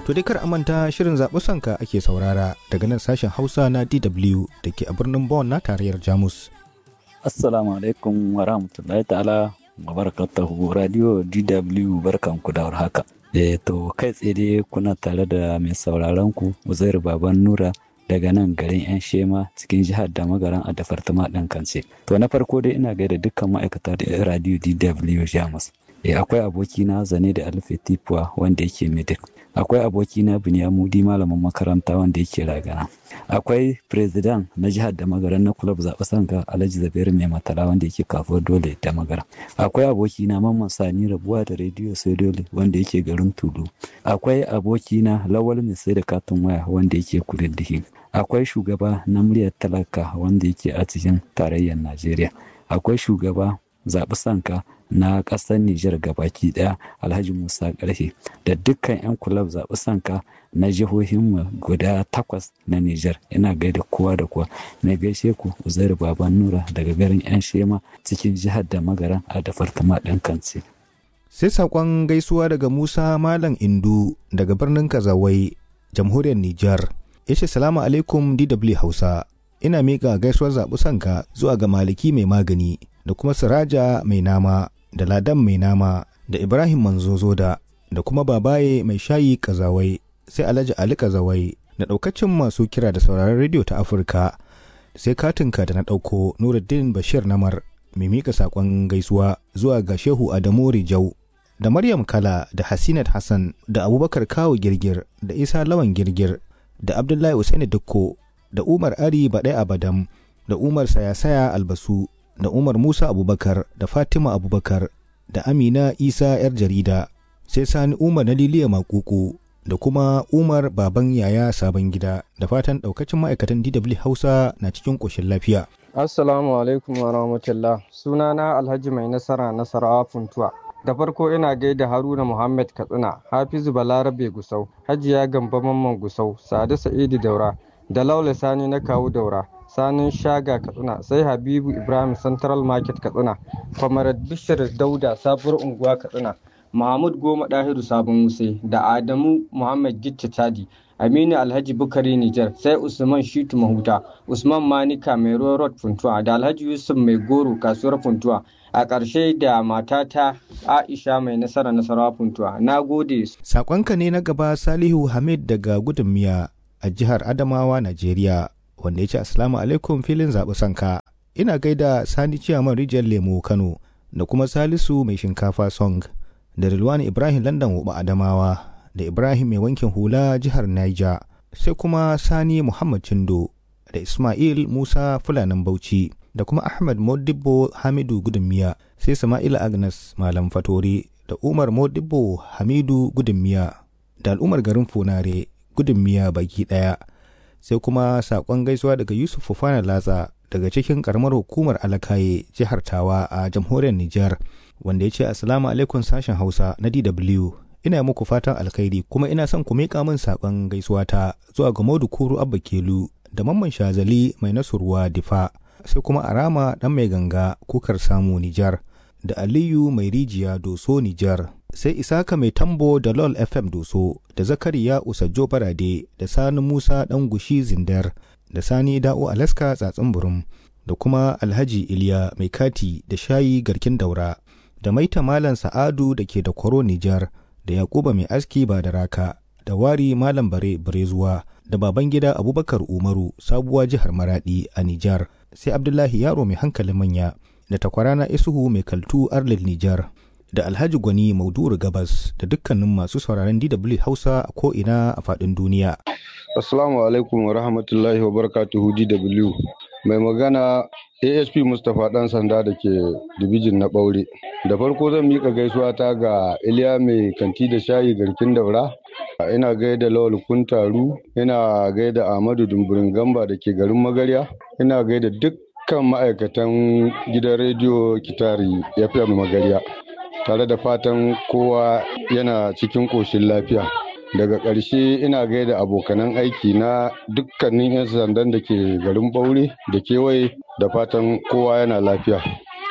To dai kar a manta shirin zaɓi sanka ake saurara daga nan sashen Hausa na DW da ke a birnin Bonn na tarayyar Jamus. Assalamu alaikum wa rahmatullahi ta'ala wa barakatuhu radio DW barkanku da haka. Eh to kai tsaye dai kuna tare da mai sauraron ku Uzairu Baban Nura daga nan garin 'yan shema cikin jihar da magaran a dafartama ɗin kance. To na farko dai ina gaida dukkan ma'aikata da radio DW Jamus. Eh akwai abokina Zane da Alfe Tipuwa wanda yake Midik. akwai abokina Binyamudi malamin makaranta wanda yake ragana akwai president na jihar da magaran na kulab zaɓe sanka alhaji zabir mai matala wanda yake kafin dole da magara akwai abokina mamman sani rabuwa da rediyo sai dole wanda yake garin tulu akwai abokina lawal mai sai da katin waya wanda yake kududduhi akwai shugaba na muryar talaka wanda yake a cikin tarayyar najeriya akwai shugaba zaɓi sanka na ƙasar Nijar gabaki ɗaya Alhaji Musa Ƙarfe da dukkan 'yan kulab zaɓi sanka na jihohin guda takwas na Nijar ina gaida kowa da kowa mai gaishe ku Uzairu Baban Nura daga garin 'yan Shema cikin jihar da magaran a da fartama ɗin kanci. Sai saƙon gaisuwa daga Musa Malam Indu daga birnin Kazawai, jamhuriyar Nijar. Ya ce salamu alaikum DW Hausa. Ina miƙa gaisuwar zaɓi sanka zuwa ga Maliki mai magani da kuma Siraja mai nama da Ladan mai nama da Ibrahim Manzozoda da kuma Babaye mai shayi kazawai sai Alhaji Ali kazawai da ɗaukacin masu kira da sauraron rediyo ta Afirka sai katinka da na ɗauko Nuruddin Bashir Namar mai mika saƙon gaisuwa zuwa ga Shehu Adamu Rijau da Maryam Kala da Hasinat Hassan da Abubakar Kawu Girgir da Isa Lawan Girgir da Abdullahi Usaini Dukko da Umar Ari Baɗai Abadam da Umar Sayasaya Albasu da Umar Musa Abubakar da Fatima Abubakar da Amina Isa 'yar jarida sai Sani Umar na Liliya Makuku da kuma Umar Baban Yaya Sabon Gida da fatan ɗaukacin ma'aikatan DW Hausa na cikin ƙoshin lafiya. Assalamu alaikum wa rahmatullah sunana Alhaji Mai Nasara Nasarawa Funtuwa. Da farko ina gaida Haruna Muhammad Katsina, Hafizu Balarabe Gusau, Hajiya Gamba Mamman Gusau, Sade Sa'idu Daura, da Laula Sani na Kawu Daura, sanin shaga katsina sai habibu ibrahim central market katsina kwamarar bishir dauda sabuwar unguwa katsina mahmud goma dahiru sabon wuse da adamu muhammad gicce chadi aminu alhaji bukari nijar sai usman shitu mahuta usman manika mai road funtuwa da alhaji yusuf mai goro kasuwar funtuwa a ƙarshe da matata aisha mai nasara nasarawa funtuwa na gode saƙonka ne na gaba salihu hamid daga gudun miya a jihar adamawa najeriya wanda ya ce asalamu alaikum filin zaɓi sanka ina gaida sani ciyaman rijiyar lemo kano da kuma salisu mai shinkafa song da rilwani ibrahim london wuɓa adamawa da ibrahim mai wankin hula jihar niger sai kuma sani muhammad cindo da ismail musa fulanin bauchi da kuma ahmad modibbo hamidu gudunmiya sai sama'ila agnes malam fatori da umar modibbo hamidu gudunmiya da al'ummar garin funare gudunmiya baki ɗaya sai kuma sakon gaisuwa daga yusuf fufana latsa daga cikin karamar hukumar alakaye jihar tawa a jamhuriyar nijar wanda ya ce assalamu alaikum sashen hausa na dw ina muku fatan alkhairi kuma ina son ku miƙa min sakon gaisuwa ta zuwa ga modu kuru abba kelu da mamman shazali mai nasurwa difa sai kuma arama dan mai ganga kukar samu nijar da aliyu mai rijiya doso nijar sai isaka mai tambo da lol fm doso da zakariya usajjo barade da sani musa dan gushi zindar da sani da'o alaska tsatsin burum da kuma alhaji iliya mai kati da shayi garkin daura da maita malam sa'adu da ke da kwaro nijar da yakuba mai aski ba da raka da wari malam bare barezuwa da baban gida abubakar umaru sabuwa jihar maradi a nijar sai abdullahi yaro mai hankalin manya da takwarana isuhu mai kaltu arlil nijar da alhaji gwani mauduru gabas da dukkanin masu sauraron dw hausa a ko'ina a faɗin duniya assalamu alaikum wa rahmatullahi wa barakatuhu dw mai magana asp mustapha dan sanda da ke dibijin na ɓaure da farko zan miƙa gaisuwa ta ga iliya mai kanti da shayi garkin daura ina gaida lawal kuntaru ina gaida ahmadu dumburin gamba da ke garin magarya ina gaida dukkan ma'aikatan gidan rediyo kitari fm magarya tare da fatan kowa yana cikin ƙoshin lafiya daga ƙarshe ina gaida abokanan aiki na dukkanin 'yan sandan da ke garin ɓaure da kewaye da fatan kowa yana lafiya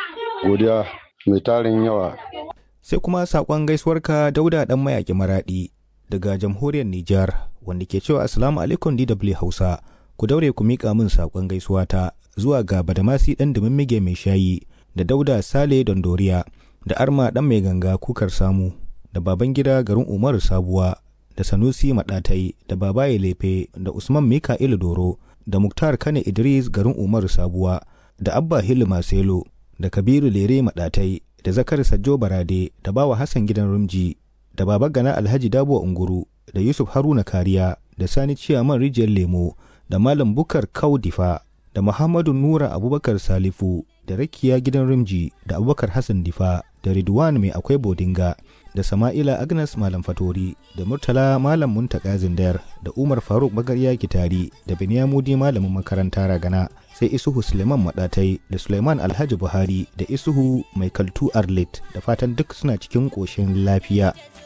godiya mai tarin yawa sai kuma saƙon gaisuwarka dauda ɗan mayaƙi maraɗi daga jamhuriyar Nijar wanda ke cewa Assalamu alaikum DW Hausa ku daure ku miƙa min saƙon gaisuwa ta zuwa ga Badamasi ɗan Dumimmige mai shayi da Dauda Sale Dondoriya da Arma ɗan mai ganga kukar samu da baban gida garin Umaru Sabuwa da Sanusi Maɗatai da Babaye Lefe da Usman Mika'ilu Doro da Muktar Kane Idris garin Umaru Sabuwa da Abba Hilu Maselo da Kabiru Lere Maɗatai da Zakar Sajjo Barade da Bawa Hassan Gidan Rumji da Baba Gana Alhaji Dabo Unguru da Yusuf Haruna Kariya da Sani Ciyaman Rijiyar Lemo da Malam Bukar Kaudifa da Muhammadu Nura Abubakar Salifu da Rakiya Gidan Rumji da Abubakar Hassan Difa da Ridwan Mai Akwai Bodinga da Sama'ila Agnes Malam Fatori da Murtala Malam Muntaka Zindayar da Umar Faruk Magarya Kitari da Binyamudi Malamin makaranta Ragana sai Isuhu Suleiman Maɗatai da Suleiman Alhaji Buhari da Isuhu Mai Kaltu Arlit da fatan duk suna cikin ƙoshin lafiya.